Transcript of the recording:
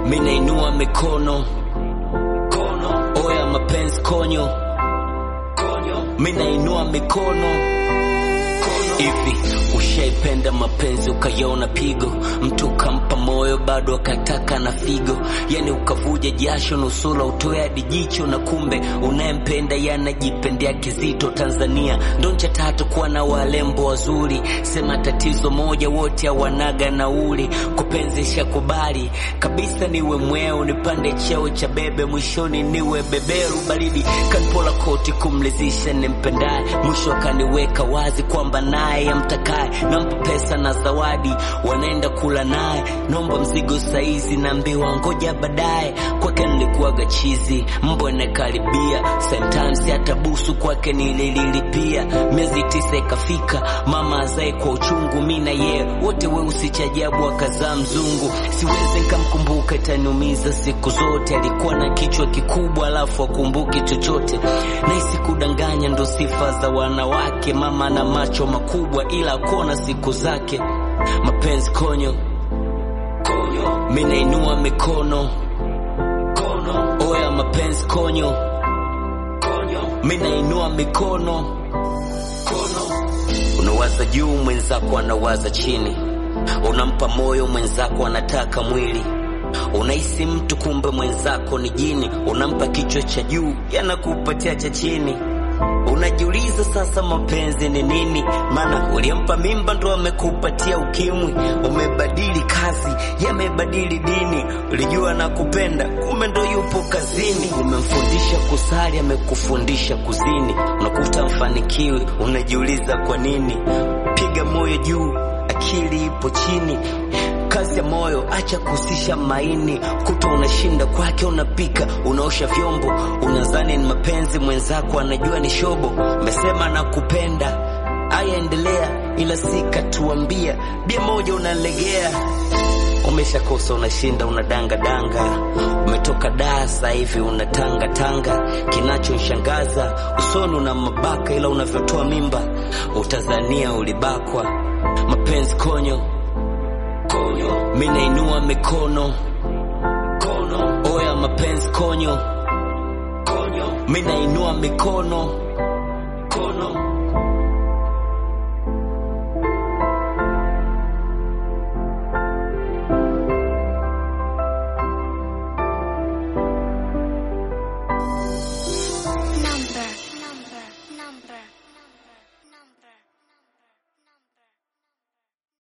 mi nainua mikono kono, oya mapenzi konyo konyo, mi nainua mikono Hivi ushaipenda mapenzi ukaiona pigo, mtu ukampa moyo bado akataka na figo, yani ukavuja jasho nusura utoe hadi jicho, na kumbe unayempenda yanajipendea kizito. Tanzania ndo ncha tatu kuwa na walembo wazuri, sema tatizo moja wote hawanaga nauli. Kupenzi shakubali kabisa, niwe mweo nipande cheo cha bebe, mwishoni niwe beberu baridi, kanpola koti kumlizisha nimpendaye, mwisho akaniweka wazi kwamba naye amtakaye nampa pesa na zawadi, wanaenda kula naye, nomba mzigo saizi, naambiwa ngoja baadaye. Kwake nilikuwaga chizi, mbwa nakaribia, sometimes hata busu kwake nililipia. Miezi tisa ikafika, mama azae kwa uchungu, mi na yeye wote weusi cha ajabu, akazaa mzungu. Siwezi nikamkumbuka, itaniumiza siku zote. Alikuwa na kichwa kikubwa, alafu akumbuki chochote. Nahisi kudanganya ndo sifa za wanawake, mama na macho makubwa ila akona siku zake. Mapenzi konyo konyo, mi nainua mikono kono, oya mapenzi konyo konyo, mi nainua mikono kono. Unawaza juu, mwenzako anawaza chini, unampa moyo, mwenzako anataka mwili Unahisi mtu kumbe mwenzako ni jini, unampa kichwa cha juu, yanakupatia cha chini. Unajiuliza sasa mapenzi ni nini? Maana uliampa mimba ndo amekupatia ukimwi. Umebadili kazi, yamebadili dini. Ulijua na kupenda, kumbe ndo yupo kazini. Umemfundisha kusali, amekufundisha kuzini. Unakuta mfanikiwi, unajiuliza kwa nini? Piga moyo juu, akili ipo chini kazi ya moyo, acha kuhusisha maini. Kuta unashinda kwake, unapika, unaosha vyombo, unazani ni mapenzi, mwenzako anajua ni shobo. Umesema nakupenda, aya endelea, ila sikatuambia bia moja unalegea. Umeshakosa, unashinda, unadanga danga, umetoka daa sasa hivi unatanga tanga. Kinachoshangaza usoni una mabaka, ila unavyotoa mimba utazania ulibakwa. Mapenzi konyo konyo, mi nainua mikono kono, oya mapenzi konyo konyo, mi nainua mikono kono